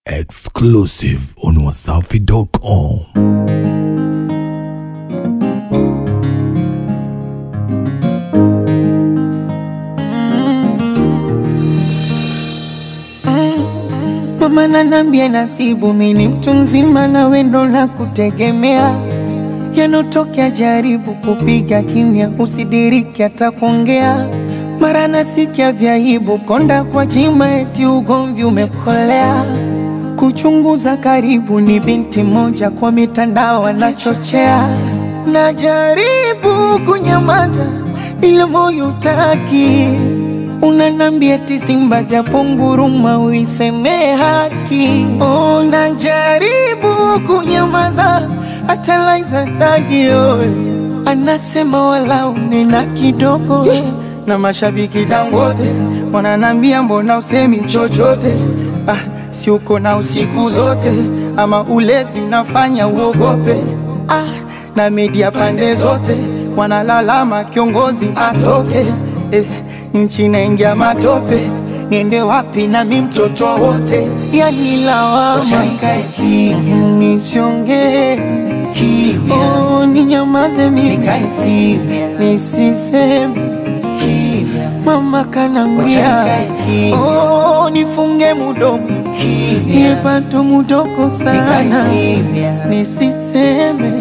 Exclusive on wasafi.com. Mama nanambia nasibu mini mtu mzima na wendo na kutegemea yanotokea, jaribu kupiga kimya, usidiriki hata kuongea. Mara nasikia vyaibu konda kwa jima, eti ugomvi umekolea. Kuchunguza karibu, ni binti moja kwa mitandao anachochea. Najaribu kunyamaza, ila moyo utaki Unanambia eti Simba japo nguruma uiseme haki. Oh, najaribu kunyamaza hata Laiza tagi oe anasema wala unena kidogo na mashabiki Dangote wananambia mbona usemi chochote? Ah, si uko na usiku zote ama ulezi unafanya uogope? Ah, na media pande zote wanalalama kiongozi atoke eh, nchi naingia matope, niende wapi nami mtoto wote? Yani lawama nisiongee, oh, ninyamaze mimi nisiseme, mama kanambia oh, nifunge mudomo niepato mudoko sana nisiseme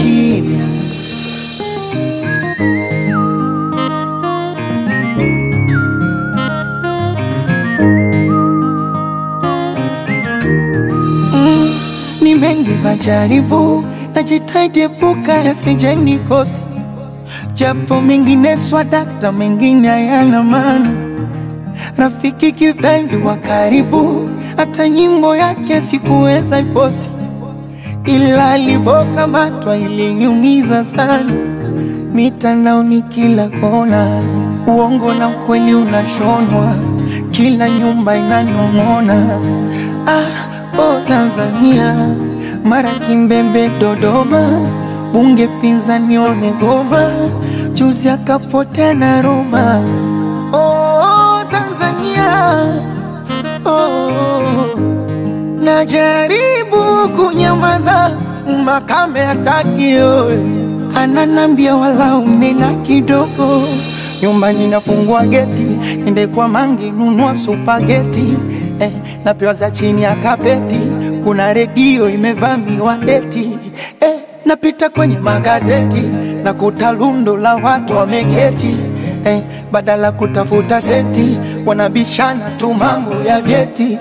Mm, ni mengi majaribu, najitahidi epuka yasijeni kosti, japo mengine swadakta, mengine hayana maana. Rafiki kipenzi wa karibu, hata nyimbo yake sikuweza iposti, ila alipokamatwa iliniumiza sana. Mitandaoni kila kona, uongo na ukweli unashonwa, kila nyumba inanong'ona. Ah, oh Tanzania, mara Kimbembe, Dodoma, bunge pinzani wamegoma, juzi akapotea na Roma. Oh Tanzania, oh, najaribu kunyamaza, makame hataki oe, ananambia wala unena kidogo nyumbani nafungua geti, ende kwa mangi nunua supageti eh, napewa za chini ya kapeti, kuna redio imevamiwa eti eh, napita kwenye magazeti na kuta lundo la watu wameketi eh, badala kutafuta senti wanabishana tu mambo ya vyeti.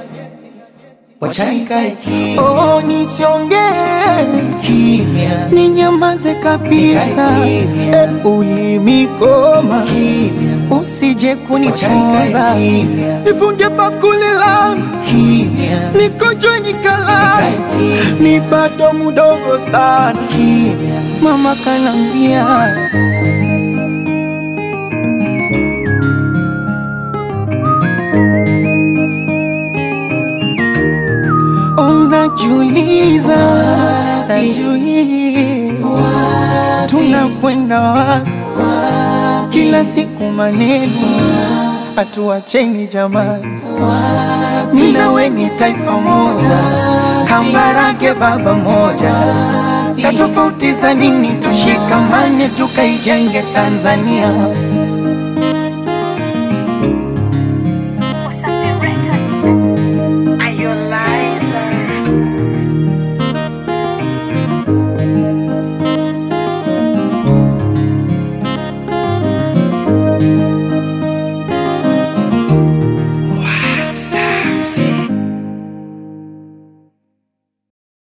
Oh, nisiongee ninyamaze kabisa, eh, ulimikoma usije kunichoza, nifunge bakuli langu nikojwe nikalala, mi bado mudogo sana, mama kanambia Unajiuliza, najiuliza tunakwenda wapi? Kila siku maneno hatuacheni jamani, mimi na wewe ni taifa moja, Kambarage baba moja, sa tofauti za nini? Tushikamane tukaijenge Tanzania.